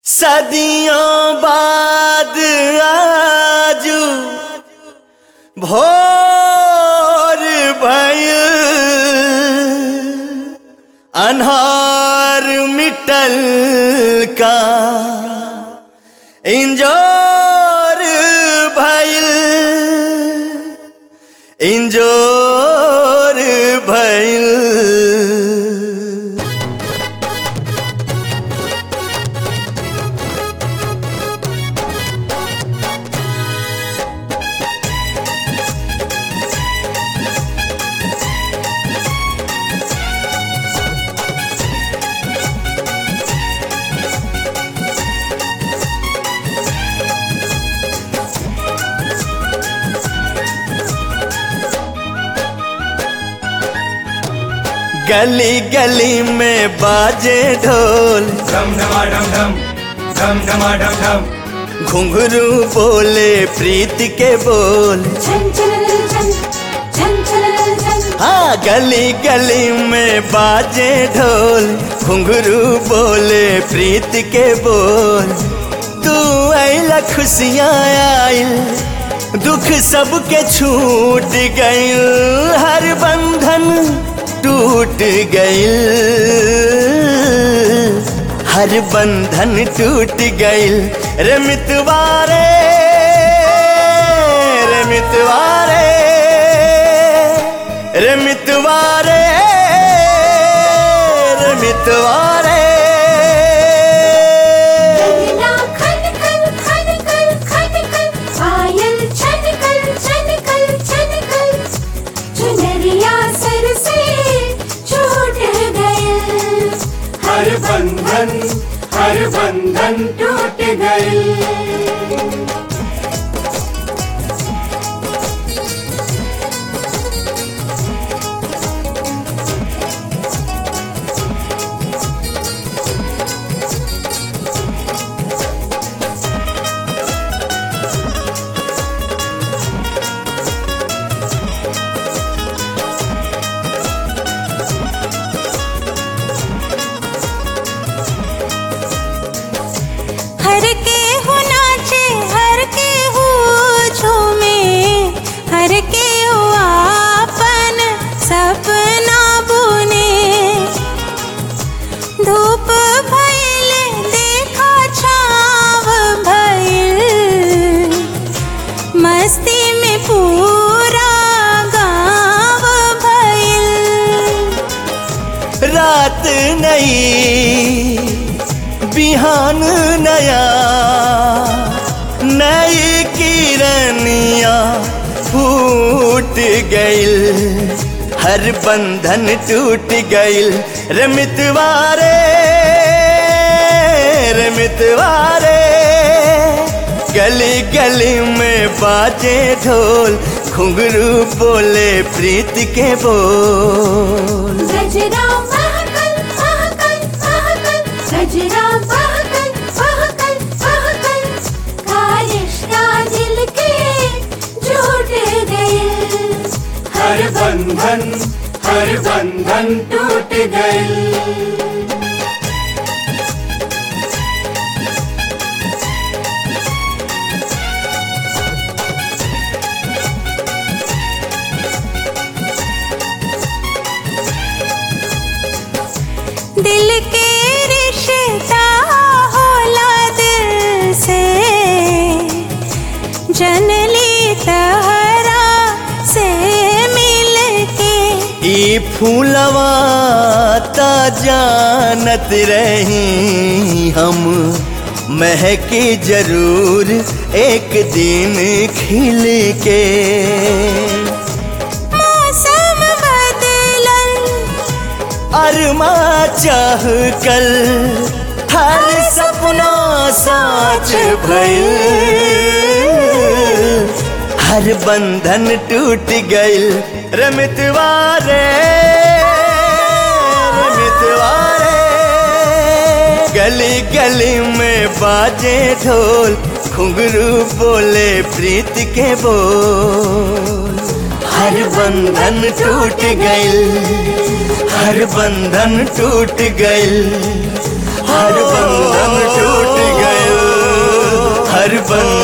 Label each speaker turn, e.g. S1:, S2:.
S1: सदियों बाद आजू भोर भयल अन्हार मिटल का इंजोर भयल इंजोर भयल गली गली में बाजे ढोल
S2: ढम ढमा ढम ढम ढम ढमा ढम ढम
S1: घुंघरू बोले प्रीत के बोल
S3: झन झनरल झन झन झनरल झन
S1: हाँ गली गली में बाजे ढोल घुंघरू बोले प्रीत के बोल तू आइला खुशियाँ आइल दुख सबके छूट गइल हर बंधन टूट गइल हर बंधन टूट गइल रे मितवारे रे मितवारे रे मितवारे रे मितवारे
S3: दरिया खन खन खन खन खन खन पायल छन कल छन कल छन कल चुनरिया सर से छूट गए
S2: हर बंधन हर बंधन
S3: टूट गए हर के हो नाचे हर के हो झूमे हर के हो आपन सपना बुने धूप भइले देखा छाव भइल मस्ती में पूरा गाँव भइल
S1: रात नई बिहान नया नई किरनिया फूट गइल हर बंधन टूट गइल रे मितवारे रे मितवारे गली गली में बाजे ढोल घुंघरू बोले प्रीत के बोल
S3: गजरा महकल महकल महकल गजरा महकल महकल महकल का रिश्ता दिल के जुट गए
S2: हर बंधन हर बंधन टूट गए
S3: दिल के रिश्ता होला दिल से जनली तहरा से मिल के
S1: ई फूलवा ता जानत रही हम महके जरूर एक दिन खिल के
S3: मौसम बदलल
S1: अरमा चाह कल हर सपना साच भइल हर बंधन टूट गइल रमितवारे रमितवारे गली गली में बाजे ढोल घुंघरू बोले प्रीत के बोल हर बंधन टूट गइल हर बंधन टूट गइल हर बंधन टूट बंधन